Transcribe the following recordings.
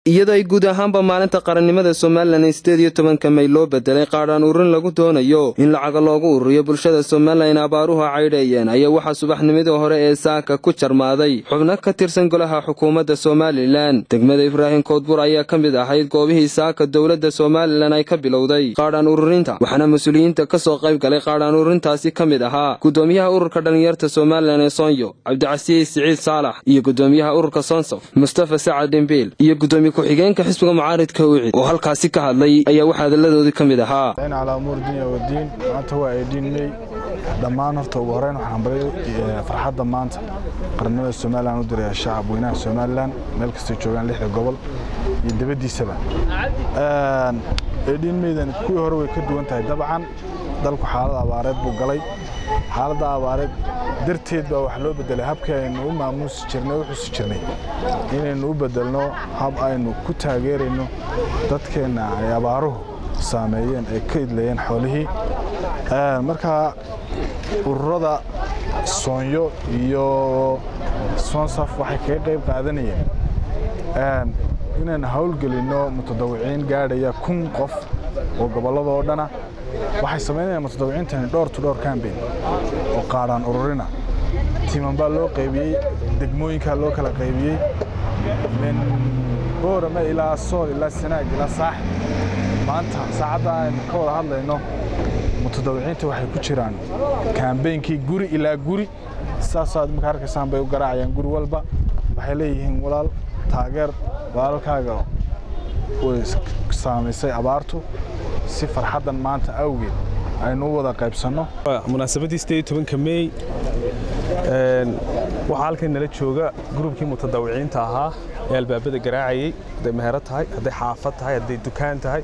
iyadoo ay guud ahaanba maalinta qarannimada somalilan ee sideed iyo tobanka may loo bedelay qaadhaan ururin lagu doonayo in lacaga loogu ururiyo bulshada somalilan abaaruhu caydheeyeen ayaa waxaa subaxnimadii hore ee saaka ku jarmaaday xubno ka tirsan golaha xukuumadda somalilan degmada ibraahim koodbur ayaa ka mid ahayd goobihii saaka dowladda somalilan ay ka bilowday qaadhaan ururinta waxaana mas-uuliyiinta ka soo qayb galay qaadhaan ururintaasi ka mid ahaa gudoomiyaha ururka dhallinyarta somalilan ee soonyo cabdicasiis siciid saalax iyo gudoomiyaha ururka soonsof mustafa sacad dhimbiil iyo gudoomiye ku-xigeenka xisbiga mucaaridka wicid oo halkaasi ka hadlay ayaa waxaa hadalladoodii ka mid ahaa calaa umuur dunya wadiin maanta waa eedhiin mey dhammaan horta ugu horeyn waxaan baray farxadda maanta qarannimada somalilan u diraya shacab weynaha somalilan meel kastay joogaan lixda gobol iyo dibaddiisaba eedhiin meydan kuwii hore way ka duwan tahay dabcan dalku xaalad abaareed buu galay xaaladda abaareed darteed baa wax loo bedelay habkii aynu u maamuusi jirnay u xusi jirnay inaynu u bedelno hab aynu ku taageerayno dadkeenna ay abaaruhu saameeyeen ay ka idlayeen xoolihii markaa ururada soonyo iyo soonsaf waxay kaga qayb qaadanayeen inaynu howlgelinno mutadawiciin gaadhaya kun qof oo gobolladoo dhana waxay samaynayaan mutadawiciintani dhowr to dhowr cambain oo qaadhaan ururina tiiman baa loo qaybiyey degmooyinkaa loo kala qaybiyey min boorame ilaa sool ilaa sanaag ilaa saaxib maanta saacadda aynu ka wada hadlayno mutadawiciinta waxay ku jiraan kaambeynkii guri ilaa guri saasaad marka arkaysaan bay u garaacayaan guri walba waxay leeyihiin walaal taageer walaalkaaga way saamaysay abaartu si farxaddan maanta awgeed aynu u wada qaybsanno munaasabaddii sideed tobanka meey waxaa halkan nala jooga gruubkii mutadawiciinta ahaa ee albaabada garaacayey hadday mehero tahay hadday xaafad tahay hadday dukaan tahay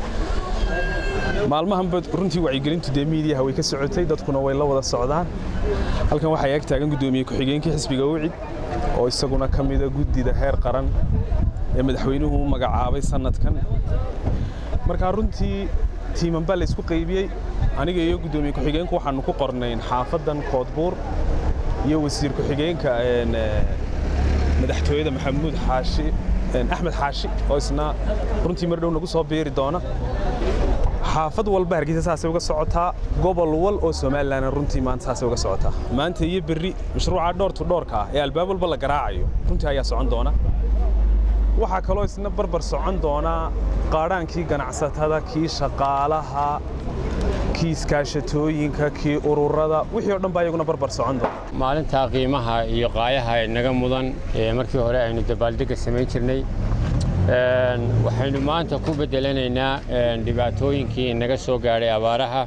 maalmahanba runtii wacyigelintu dee miidiyaha way ka socotay dadkuna way la wada socdaan halkan waxaa ag taagan guddoomiye ku-xigeenkii xisbiga wicid oo isaguna ka mida guddida heer qaran ee madaxweynuhu u magacaabay sannadkan markaa runtii tiiman baa laysku qaybiyey aniga iyo guddoomiye ku-xigeenku waxaannu ku qornayn xaafaddan koodbuur iyo wasiir ku-xigeenka madaxtooyada maxamuud xaashi axmed xaashi oo isna runtii mar dhow nagu soo biiri doona xaafad walba hargeysa saasay uga socotaa gobol wal oo somalilan runtii maanta saasay uga socotaa maanta iyo berri mashruuca dhowr to dhowrka ah ee albaab walba la garaacayo runtii ayaa socon doona waxaa kaloo isna barbar socon doonaa qaadhaankii ganacsatada kii shaqaalaha kii iskaashatooyinka kii ururada wixii o dhan baa iyaguna barbar socon doona maalintaa qiimaha iyo qaayaha naga mudan ee markii hore aynu dabaaldegga samayn jirnay waxaynu maanta ku bedelanaynaa dhibaatooyinkii naga soo gaadhay abaaraha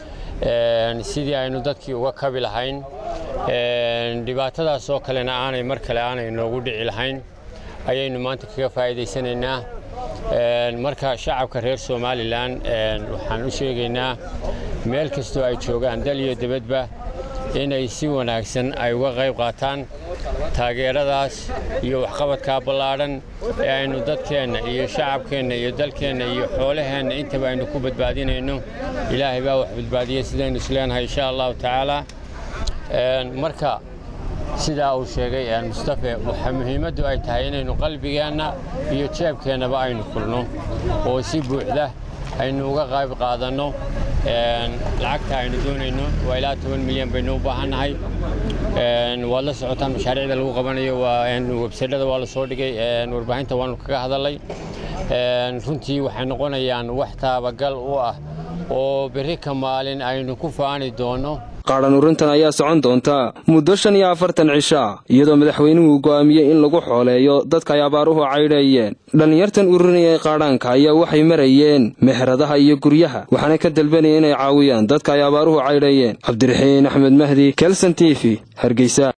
sidii aynu dadkii uga kabi lahayn dhibaatadaas oo kalena aanay mar kale aanay noogu dhici lahayn ayaynu maanta kaga faa'iidaysanaynaa marka shacabka reer somalilan waxaan u sheegaynaa meel kastoo ay joogaan dal iyo dibadba inay si wanaagsan ay uga qayb qaataan taageeradaas iyo waxqabadkaa ballaadhan ee aynu dadkeenna iyo shacabkeenna iyo dalkeenna iyo xoolaheenna intaba aynu ku badbaadinayno ilaahay baa wax badbaadiya sidaynu isleenahay insha allahu tacaala marka sidaa uu sheegay mustafe waxaa muhiimaddu ay tahay inaynu qalbigeenna iyo jeebkeennaba aynu kulno oo si buuxda aynu uga qayb qaadanno lacagta aynu doonayno waa ilaa toban milyan baynu u baahannahay waad la socotaan mashaariicda lagu qabanayo websaydhada waa la soo dhigay warbaahinta waanu kaga hadalay runtii waxay noqonayaan wax taabagal u ah oo berri ka maalin aynu ku faani doonno qaadhan urintan ayaa socon doonta muddo shan iyo afartan cishaa iyadoo madaxweynuhu go'aamiyey in lagu xooleeyo dadka ay abaaruhu caydheeyeen dhallinyartan ururinayay qaadhaanka ayaa waxay marayeen meheradaha iyo guryaha waxaana ka dalbanaya inay caawiyaan dadka ay abaaruhu caydheeyeen cabdiraxiin axmed mahdi kelson t v hargeysa